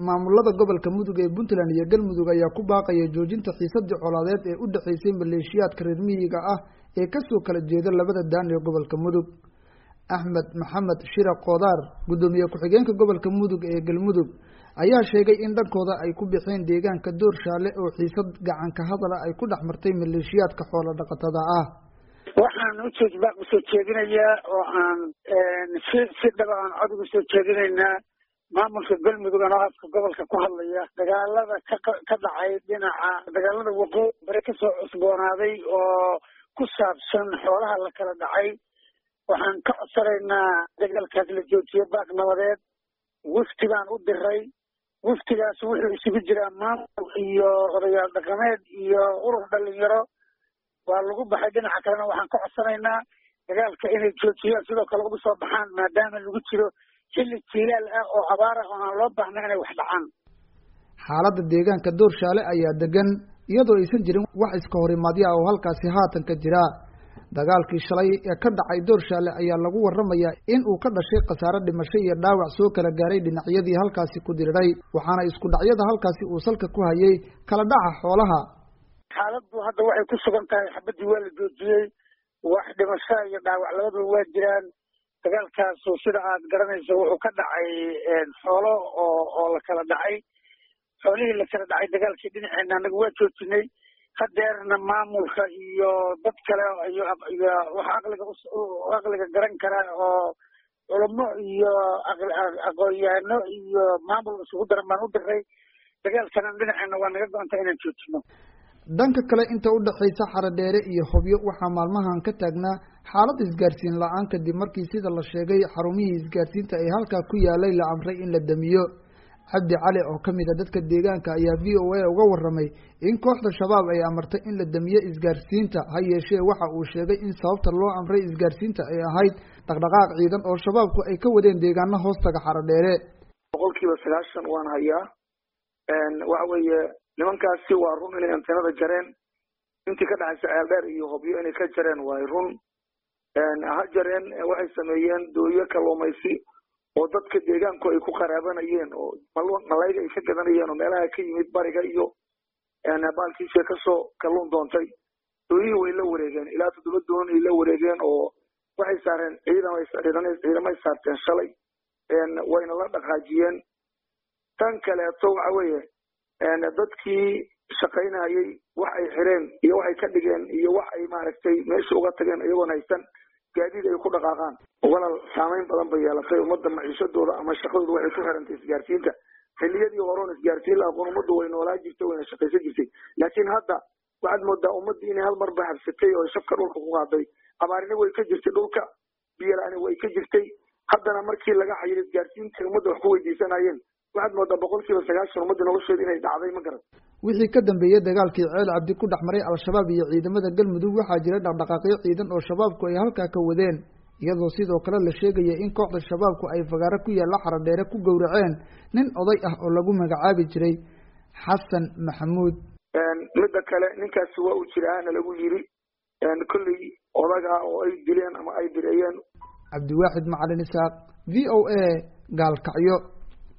maamulada gobolka mudug ee puntland iyo galmudug ayaa ku baaqaya joojinta xiisadii colaadeed ee u dhexaysay maleeshiyaadka reer miyiga ah ee kasoo kala jeeda labada daan ee gobolka mudug axmed maxamed shira koodaar guddoomiye ku-xigeenka gobolka mudug ee galmudug ayaa sheegay in dhankooda ay ku bixeen deegaanka doorshaale oo xiisad gacanka hadala ay ku dhex martay maleeshiyaadka xoola dhaqatada ah waxaan ujeed baaq usoo jeedinayaa oo aan si si dhaba aan cod uga soo jeedinaynaa maamulka galmudug anoo afka gobolka ku hadlaya dagaalada ka ka dhacay dhinaca dagaalada waqooyi bare kasoo cusboonaaday oo ku saabsan xoolaha la kala dhacay waxaan ka codsanaynaa dagaalkaas la joojiyo baaq nabadeed wafti baan u diray waftigaas wuxuu isugu jiraa maamul iyo odayaal dhaqameed iyo urur dhalinyaro waa lagu baxay dhinaca kalena waxaan ka codsanaynaa dagaalka inay joojiyaan sidoo kale uga soo baxaan maadaama lagu jiro xilli jiilaal ah oo abaar ah oo aan loo baahna inay wax dhacaan xaaladda deegaanka doorshaale ayaa degan iyadoo aysan jirin wax iska horimaadyo ah oo halkaasi haatan ka jira dagaalkii shalay ee ka dhacay doorshaale ayaa lagu waramayaa in uu ka dhashay khasaare dhimasho iyo dhaawac soo kala gaaray dhinacyadii halkaasi ku diriray waxaana isku dhacyada halkaasi uu salka ku hayay kala dhaca xoolaha xaaladdu hadda waxay ku sugan tahay xabadii waa la joojiyey wax dhimasho iyo dhaawac labaduba waa jiraan dagaalkaasu sida aad garanayso wuxuu ka dhacay xoolo oo oo la kala dhacay xoolihii la kala dhacay dagaalkii dhinaceena anaga waa joojinay hadeerna maamulka iyo dad kale iyo iyo wax aqliga aqliga garan kara oo culamo iyo aqoon-yahano iyo maamul isugu daran baan u diray dagaalkana dhinaceena waa naga go-anta inaan joojino dhanka kale inta u dhexaysa xaradheere iyo hobyo waxaa maalmahan ka taagnaa xaalad isgaarsiin la-aan kadib markii sida la sheegay xarumihii isgaarsiinta ee halkaa ku yaalay la amray in la damiyo cabdi cali oo kamid a dadka deegaanka ayaa v o a uga waramay in kooxda shabaab ay amartay in la damiyo isgaarsiinta ha yeeshee waxa uu sheegay in sababta loo amray isgaarsiinta ay ahayd dhaqdhaqaaq ciidan oo shabaabku ay ka wadeen deegaano hoostaga xaradheere boqol kiiba sagaashan waan hayaa waxa weeye nimankaasi waa run inay antenada jareen intii ka dhaxaysa ceeldheer iyo hobyo inay ka jareen waay run ha jareen waxay sameeyeen dooyo kalluumaysi oo dadka deegaanku ay ku qaraabanayeen oo malayga ay ka gadanayeen oo meelaha ka yimid bariga iyo baalkiisa kasoo kalluun doontay dooyihii way la wareegeen ilaa toddoba doon ay la wareegeen oo waxay saareen ciidan ciidamay saarteen shalay wayna la dhaqaajiyeen tan kaleeto waxa weeye dadkii shaqaynayay wax ay xireen iyo waxay ka dhigeen iyo wax ay maaragtay meesha uga tageen iyagoon haysan gaadiid ay ku dhaqaaqaan walal saameyn badan bay yeelatay ummadda maciishadooda ama shaqadooda waxay ku xirantay isgaarsiinta xilliyadii horeon isgaarsiin la aqoon ummaddu way noolaa jirtay wayna shaqaysan jirtay laakiin hadda waxaad moodaa ummaddii inay hal marba habsatay oo shafka dhulka ku qaaday abaarina way ka jirtay dhulka biyola-ani way ka jirtay haddana markii laga xayiro isgaarsiinta ummadda wax ku weydiisanayeen waxaad moodaa boqol kiiba sagaashan ummadda nolosheeda inay dhacday ma garan wixii ka dambeeyey dagaalkii ceel cabdi ku dhex maray al-shabaab iyo ciidamada galmudug waxaa jira dhaqdhaqaaqyo ciidan oo shabaabku ay halkaa ka wadeen iyadoo sidoo kale la sheegaya in kooxda shabaabku ay fagaaro ku yaalla xaradheere ku gowraceen nin oday ah oo lagu magacaabi jiray xasan maxamuud midda kale ninkaasi waa uu jiraana lagu yiri kolley odaga oo ay dileen ama ay direeyeen cabdiwaaxid macalin isaaq v o a gaalkacyo